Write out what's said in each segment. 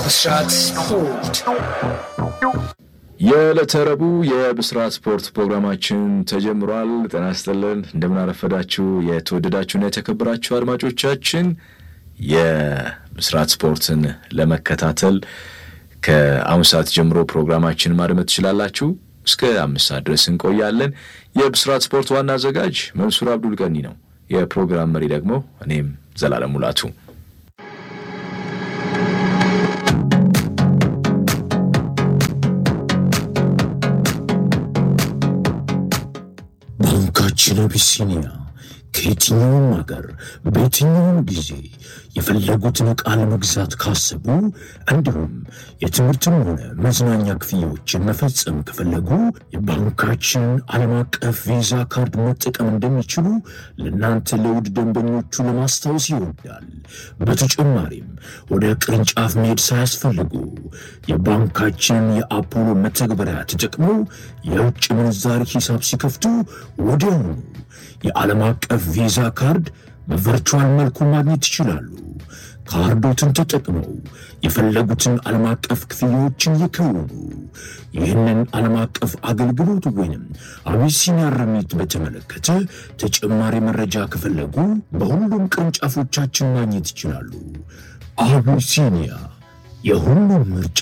ብስራት ስፖርት የዕለተ ረቡዕ የብስራት ስፖርት ፕሮግራማችን ተጀምሯል። ጤና ይስጥልን፣ እንደምን አረፈዳችሁ የተወደዳችሁና የተከበራችሁ አድማጮቻችን። የብስራት ስፖርትን ለመከታተል ከአሁን ሰዓት ጀምሮ ፕሮግራማችን ማድመጥ ትችላላችሁ። እስከ አምስት ሰዓት ድረስ እንቆያለን። የብስራት ስፖርት ዋና አዘጋጅ መንሱር አብዱል ቀኒ ነው። የፕሮግራም መሪ ደግሞ እኔም ዘላለም ሙላቱ ባንካችን አቢሲኒያ ከየትኛውም ሀገር በየትኛውም ጊዜ የፈለጉትን ዕቃ ለመግዛት ካሰቡ እንዲሁም የትምህርትም ሆነ መዝናኛ ክፍያዎችን መፈጸም ከፈለጉ የባንካችን ዓለም አቀፍ ቪዛ ካርድ መጠቀም እንደሚችሉ ለእናንተ ለውድ ደንበኞቹ ለማስታወስ ይወዳል። በተጨማሪም ወደ ቅርንጫፍ መሄድ ሳያስፈልጉ የባንካችንን የአፖሎ መተግበሪያ ተጠቅመው የውጭ ምንዛሪ ሂሳብ ሲከፍቱ ወዲያውኑ የዓለም አቀፍ ቪዛ ካርድ በቨርቹዋል መልኩ ማግኘት ይችላሉ። ካርዶትን ተጠቅመው የፈለጉትን ዓለም አቀፍ ክፍያዎችን ይከውኑ። ይህንን ዓለም አቀፍ አገልግሎት ወይንም አቢሲኒያ ረሚት በተመለከተ ተጨማሪ መረጃ ከፈለጉ በሁሉም ቅርንጫፎቻችን ማግኘት ይችላሉ። አቢሲኒያ የሁሉም ምርጫ።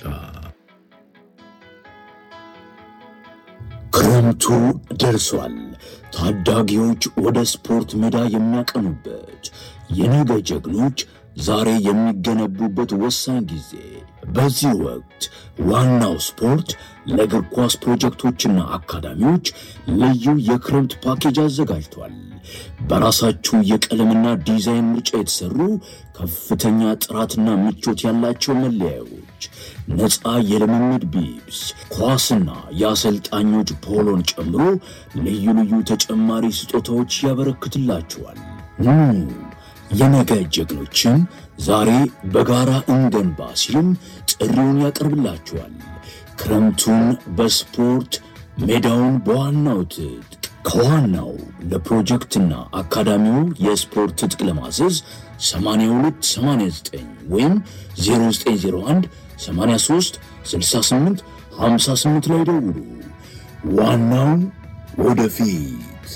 ክረምቱ ደርሷል። ታዳጊዎች ወደ ስፖርት ሜዳ የሚያቀኑበት የነገ ጀግኖች ዛሬ የሚገነቡበት ወሳኝ ጊዜ። በዚህ ወቅት ዋናው ስፖርት ለእግር ኳስ ፕሮጀክቶችና አካዳሚዎች ልዩ የክረምት ፓኬጅ አዘጋጅቷል። በራሳችሁ የቀለምና ዲዛይን ምርጫ የተሰሩ ከፍተኛ ጥራትና ምቾት ያላቸው መለያዮች፣ ነፃ የልምምድ ቢብስ፣ ኳስና የአሰልጣኞች ፖሎን ጨምሮ ልዩ ልዩ ተጨማሪ ስጦታዎች ያበረክትላችኋል። ኑ የነገ ጀግኖችን ዛሬ በጋራ እንገንባ ሲልም ጥሪውን ያቀርብላችኋል። ክረምቱን በስፖርት ሜዳውን በዋናው ትጥቅ ከዋናው ለፕሮጀክትና አካዳሚው የስፖርት ትጥቅ ለማዘዝ 8289 ወይም 0901 83 68 58 ላይ ደውሉ። ዋናው ወደፊት።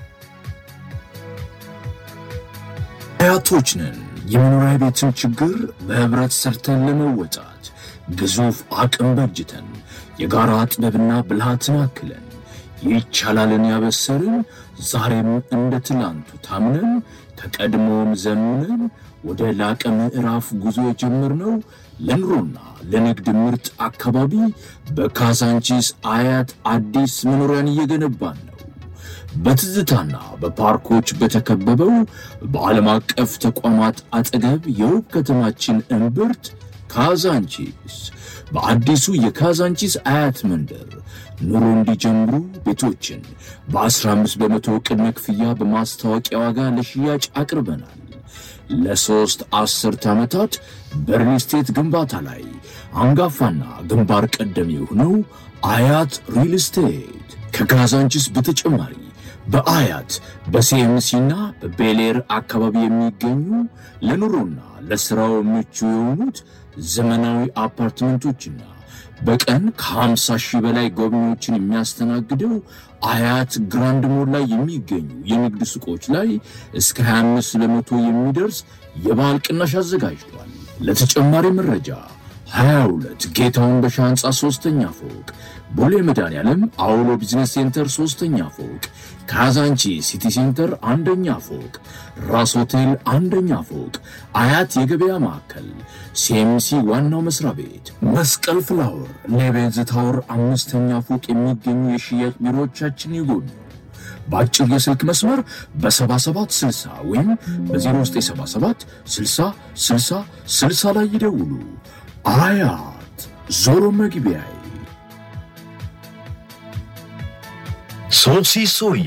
አያቶች ነን። የመኖሪያ ቤትን ችግር በህብረት ሰርተን ለመወጣት ግዙፍ አቅም በጅተን የጋራ ጥበብና ብልሃትን አክለን ይቻላልን ያበሰርን ዛሬም እንደ ትላንቱ ታምነን ከቀድሞም ዘምነን ወደ ላቀ ምዕራፍ ጉዞ የጀመርነው ለኑሮና ለንግድ ምርጥ አካባቢ በካዛንቺስ አያት አዲስ መኖሪያን እየገነባን ነው። በትዝታና በፓርኮች በተከበበው በዓለም አቀፍ ተቋማት አጠገብ የውብ ከተማችን እምብርት ካዛንቺስ በአዲሱ የካዛንቺስ አያት መንደር ኑሮ እንዲጀምሩ ቤቶችን በ15 በመቶ ቅድመ ክፍያ በማስታወቂያ ዋጋ ለሽያጭ አቅርበናል። ለሦስት አስርት ዓመታት በሪል ስቴት ግንባታ ላይ አንጋፋና ግንባር ቀደም የሆነው አያት ሪል ስቴት ከካዛንቺስ በተጨማሪ በአያት በሲኤምሲና በቤሌር አካባቢ የሚገኙ ለኑሮና ለሥራው ምቹ የሆኑት ዘመናዊ አፓርትመንቶችና በቀን ከ50 ሺህ በላይ ጎብኚዎችን የሚያስተናግደው አያት ግራንድ ሞል ላይ የሚገኙ የንግድ ሱቆች ላይ እስከ 25 በመቶ የሚደርስ የበዓል ቅናሽ አዘጋጅቷል። ለተጨማሪ መረጃ 22 ጌታውን በሻ ህንፃ ሶስተኛ ፎቅ ቦሌ መድኃኔዓለም አውሎ ቢዝነስ ሴንተር ሶስተኛ ፎቅ ካዛንቺ ሲቲ ሴንተር አንደኛ ፎቅ ራስ ሆቴል አንደኛ ፎቅ አያት የገበያ ማዕከል ሲኤምሲ ዋናው መስሪያ ቤት መስቀል ፍላወር ሌቤንዝ ታወር አምስተኛ ፎቅ የሚገኙ የሽያጭ ቢሮዎቻችን ይጎብኙ። በአጭር የስልክ መስመር በ7760 ወይም በ0977 60 60 60 ላይ ይደውሉ። አያት ዞሮ መግቢያዬ። ሶሲ ሶያ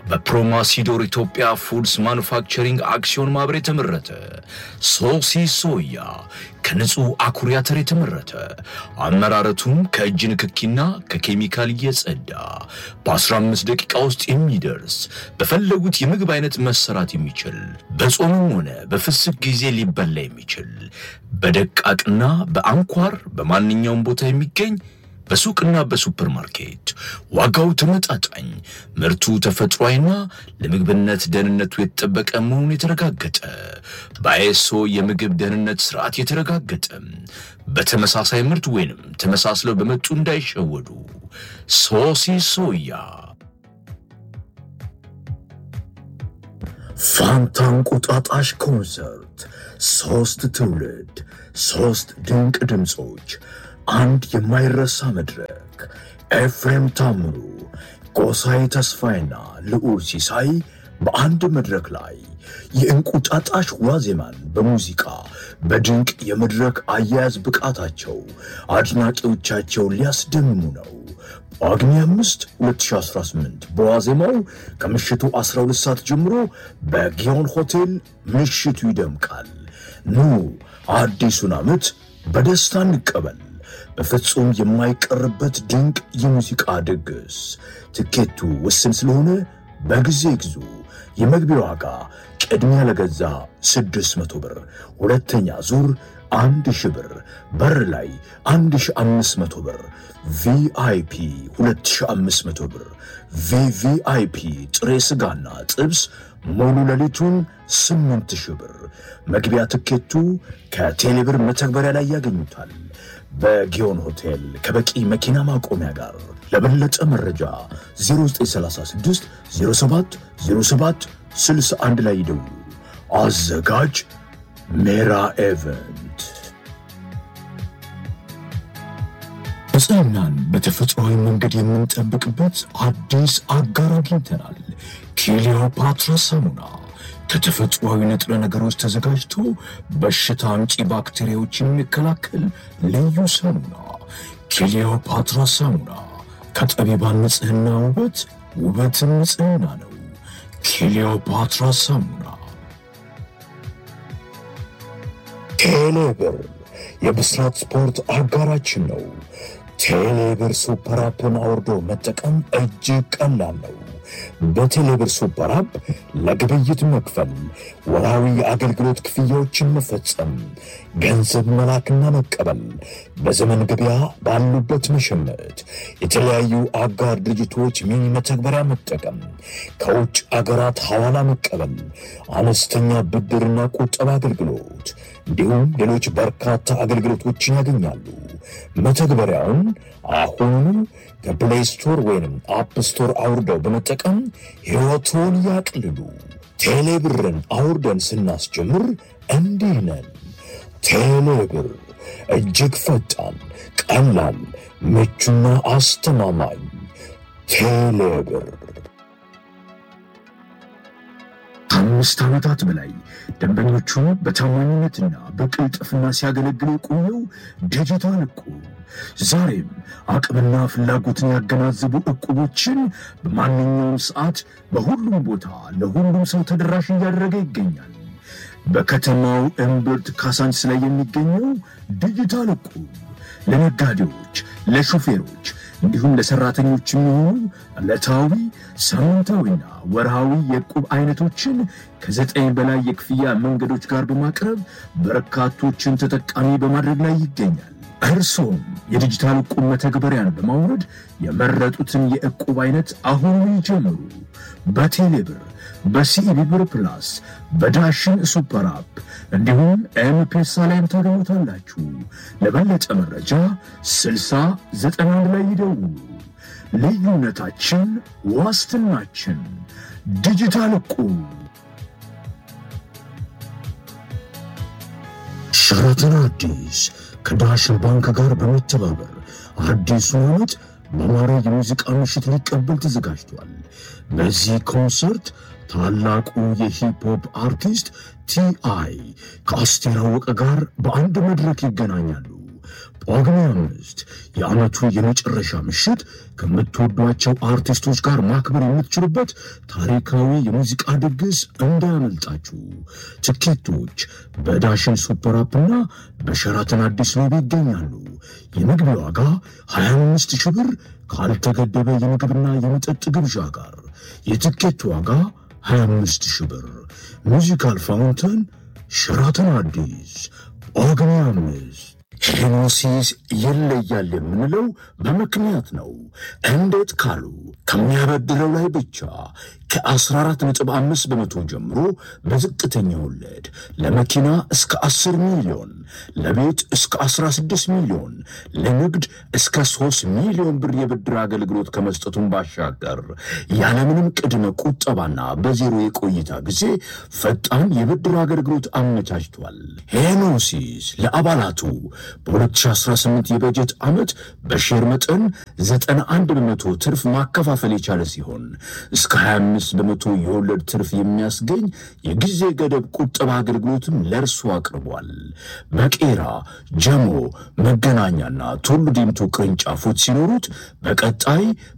በፕሮማሲዶር ኢትዮጵያ ፉድስ ማኑፋክቸሪንግ አክሲዮን ማህበር የተመረተ ሶሲ ሶያ ከንጹህ አኩሪ አተር የተመረተ አመራረቱም ከእጅ ንክኪና ከኬሚካል እየጸዳ በ15 ደቂቃ ውስጥ የሚደርስ በፈለጉት የምግብ አይነት መሰራት የሚችል በጾምም ሆነ በፍስክ ጊዜ ሊበላ የሚችል በደቃቅና በአንኳር በማንኛውም ቦታ የሚገኝ በሱቅና በሱፐር ማርኬት ዋጋው ተመጣጣኝ፣ ምርቱ ተፈጥሯዊና ለምግብነት ደህንነቱ የተጠበቀ መሆኑን የተረጋገጠ በአይኤስኦ የምግብ ደህንነት ስርዓት የተረጋገጠ በተመሳሳይ ምርት ወይንም ተመሳስለው በመጡ እንዳይሸወዱ ሶሲ ሶያ ፋንታ እንቁጣጣሽ ኮንሰርት ሦስት ትውልድ ሦስት ድንቅ ድምፆች አንድ የማይረሳ መድረክ ኤፍሬም ታምሩ፣ ጎሳዬ ተስፋዬና ልዑል ሲሳይ በአንድ መድረክ ላይ የእንቁጣጣሽ ዋዜማን በሙዚቃ በድንቅ የመድረክ አያያዝ ብቃታቸው አድናቂዎቻቸውን ሊያስደምሙ ነው። ጳጉሜ 5 2018 በዋዜማው ከምሽቱ 12 ሰዓት ጀምሮ በጊዮን ሆቴል ምሽቱ ይደምቃል። ኑ አዲሱን ዓመት በደስታ እንቀበል። በፍጹም የማይቀርበት ድንቅ የሙዚቃ ድግስ። ትኬቱ ውስን ስለሆነ በጊዜ ግዙ። የመግቢያ ዋጋ ቅድሚያ ለገዛ 600 ብር፣ ሁለተኛ ዙር 1000 ብር፣ በር ላይ 1500 ብር፣ ቪአይፒ 2500 ብር፣ ቪቪአይፒ ጥሬ ሥጋና ጥብስ ሙሉ ሌሊቱን 8000 ብር። መግቢያ ትኬቱ ከቴሌብር መተግበሪያ ላይ ያገኙታል። በጊዮን ሆቴል ከበቂ መኪና ማቆሚያ ጋር። ለበለጠ መረጃ 0936 07 07 61 ላይ ይደውሉ። አዘጋጅ ሜራ ኤቨንት። ንጽህናን በተፈጥሯዊ መንገድ የምንጠብቅበት አዲስ አጋር አግኝተናል። ኪሊዮፓትራ ሳሙና ከተፈጥሯዊ ንጥረ ነገሮች ተዘጋጅቶ በሽታ አምጪ ባክቴሪያዎች የሚከላከል ልዩ ሳሙና ኪሊዮፓትራ ሳሙና ከጠቢባን ንጽህና ውበት ውበትን ንጽህና ነው። ኪሊዮፓትራ ሳሙና። ቴሌብር የብስራት ስፖርት አጋራችን ነው። ቴሌብር ሱፐር አፕን አውርዶ መጠቀም እጅግ ቀላል ነው። በቴሌብር ሱፐር አፕ ለግብይት መክፈል፣ ወራዊ የአገልግሎት ክፍያዎችን መፈጸም፣ ገንዘብ መላክና መቀበል፣ በዘመን ገበያ ባሉበት መሸመት፣ የተለያዩ አጋር ድርጅቶች ሚኒ መተግበሪያ መጠቀም፣ ከውጭ አገራት ሐዋላ መቀበል፣ አነስተኛ ብድርና ቁጠባ አገልግሎት እንዲሁም ሌሎች በርካታ አገልግሎቶችን ያገኛሉ። መተግበሪያውን አሁኑ ከፕሌይ ስቶር ወይንም አፕ ስቶር አውርደው በመጠቀም ሕይወቶን ያቅልሉ። ቴሌብርን አውርደን ስናስጀምር እንዲህ ነን። ቴሌብር እጅግ ፈጣን፣ ቀላል፣ ምቹና አስተማማኝ። ቴሌብር ከአምስት ዓመታት በላይ ደንበኞቹ በታማኝነትና በቅልጥፍና ሲያገለግሉ የቆየው ዲጂታል እቁብ ዛሬም አቅምና ፍላጎትን ያገናዘቡ እቁቦችን በማንኛውም ሰዓት በሁሉም ቦታ ለሁሉም ሰው ተደራሽ እያደረገ ይገኛል። በከተማው እምብርት ካሳንስ ላይ የሚገኘው ዲጂታል እቁብ ለነጋዴዎች፣ ለሾፌሮች እንዲሁም ለሰራተኞች የሚሆኑ ዕለታዊ ሳምንታዊና ወርሃዊ የዕቁብ አይነቶችን ከዘጠኝ በላይ የክፍያ መንገዶች ጋር በማቅረብ በርካቶችን ተጠቃሚ በማድረግ ላይ ይገኛል። እርሶም የዲጂታል ዕቁብ መተግበሪያን በማውረድ የመረጡትን የዕቁብ አይነት አሁኑ ይጀምሩ። በቴሌብር፣ በሲኢቢ ብር ፕላስ፣ በዳሽን ሱፐር አፕ እንዲሁም ኤምፔሳ ላይም ታገኙታላችሁ። ለበለጠ መረጃ 60 91 ላይ ይደውሉ። ልዩነታችን ዋስትናችን። ዲጂታል ዕቁብ። ሸራተን አዲስ ከዳሽን ባንክ ጋር በመተባበር አዲሱን ዓመት በአማረ የሙዚቃ ምሽት ሊቀበል ተዘጋጅቷል። በዚህ ኮንሰርት ታላቁ የሂፕሆፕ አርቲስት ቲአይ ከአስቴር አወቀ ጋር በአንድ መድረክ ይገናኛሉ። ጳጉሜ አምስት የዓመቱን የመጨረሻ ምሽት ከምትወዷቸው አርቲስቶች ጋር ማክበር የምትችሉበት ታሪካዊ የሙዚቃ ድግስ እንዳያመልጣችሁ። ትኬቶች በዳሽን ሱፐር አፕና በሸራተን አዲስ ሎቢ ይገኛሉ። የመግቢያ ዋጋ 25 ሺህ ብር ካልተገደበ የምግብና የመጠጥ ግብዣ ጋር የትኬት ዋጋ 25 ሺህ ብር። ሙዚካል ፋውንተን ሸራተን አዲስ ጳጉሜ አምስት ሄኖሲስ ይለያል የምንለው በምክንያት ነው። እንዴት ካሉ ከሚያበድረው ላይ ብቻ ከ14.5 በመቶ ጀምሮ በዝቅተኛ ወለድ ለመኪና እስከ 10 ሚሊዮን፣ ለቤት እስከ 16 ሚሊዮን፣ ለንግድ እስከ 3 ሚሊዮን ብር የብድር አገልግሎት ከመስጠቱን ባሻገር ያለምንም ቅድመ ቁጠባና በዜሮ የቆይታ ጊዜ ፈጣን የብድር አገልግሎት አመቻችቷል። ሄኖሲስ ለአባላቱ በ2018 የበጀት ዓመት በሼር መጠን 91 በመቶ ትርፍ ማከፋፈል የቻለ ሲሆን እስከ 25 በመቶ የወለድ ትርፍ የሚያስገኝ የጊዜ ገደብ ቁጠባ አገልግሎትም ለእርሱ አቅርቧል። በቄራ ጀሞ፣ መገናኛና ቱሉ ዲምቱ ቅርንጫፎች ሲኖሩት በቀጣይ